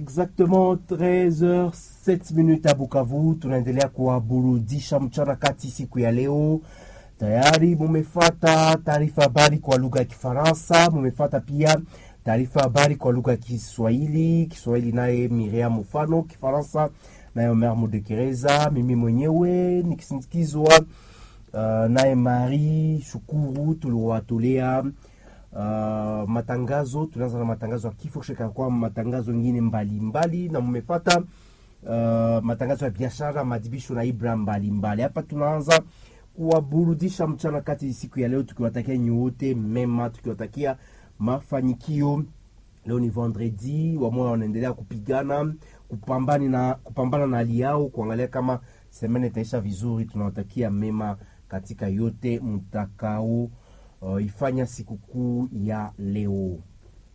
Exactement 13h 7 minutes à Bukavu, tunaendelea kuwaburudisha mchana kati siku ya leo. Tayari mumefata taarifa habari kwa lugha ya Kifaransa, mumefata pia taarifa habari kwa lugha ya Kiswahili. Kiswahili naye Miriam Mufano, Kifaransa naye Omer Mudekereza, mimi mwenyewe nikisindikizwa uh, naye Mari Shukuru. Tuliwatolea uh, matangazo. Tunaanza na matangazo ya kifo sheka kwa matangazo mengine mbalimbali, na mmefata uh, matangazo ya biashara, madibisho na ibra mbalimbali. Hapa tunaanza kuwaburudisha mchana kati siku ya leo, tukiwatakia nyote mema, tukiwatakia mafanikio. Leo ni vendredi, wamoja wanaendelea kupigana kupambana na kupambana na hali yao, kuangalia kama semene itaisha vizuri. Tunawatakia mema katika yote mtakao uh, ifanya sikukuu ya leo.